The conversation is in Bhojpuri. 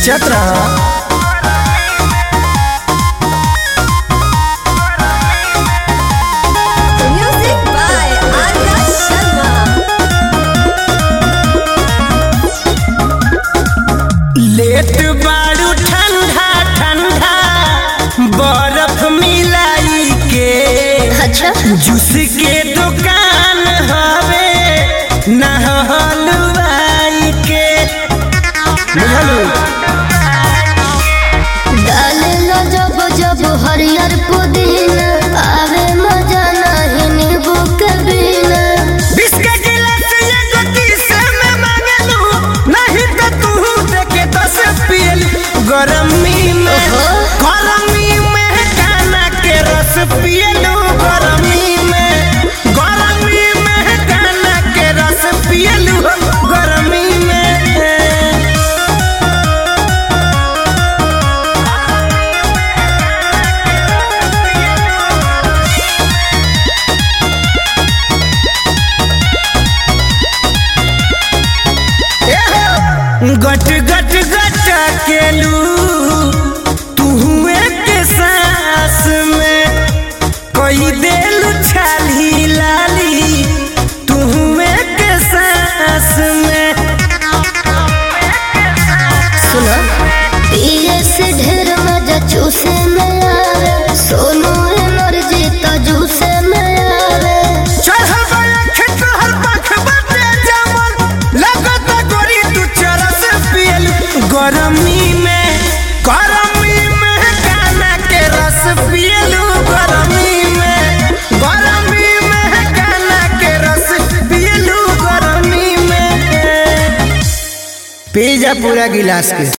खींचत रहा Music by Arya Sharma. Late बारू ठंडा ठंडा बर्फ मिलाई के अच्छा जूस के दुकान हवे ना हलवाई के बुझलू डाले लो जब जब हरियर पुदीना आवे मजा नहीं नींबू के बिना बिस्के गिलास एगो किस में मांगलू नहीं तो तू देके दस पियल गरमी में ओहो। गरमी में गाना के रस पियलू गरमी में गरमी में गाना के रस पियलू गरमी में गट गट गट केलू तू के सांस में कोई दिल छाली लाली तू के सांस में सुनो पिए से ढेर मजा चूसे में आवे सोनू एनर्जी तो जूसे में आवे चढ़ल बड़ा खेत हर पख बटे जमल लगत गोरी तू चरस पियल गरमी में गरमी में गाना के रस पियलू गरमी में गरमी में गाना के रस पियलू गरमी में पी जा पूरा गिलास के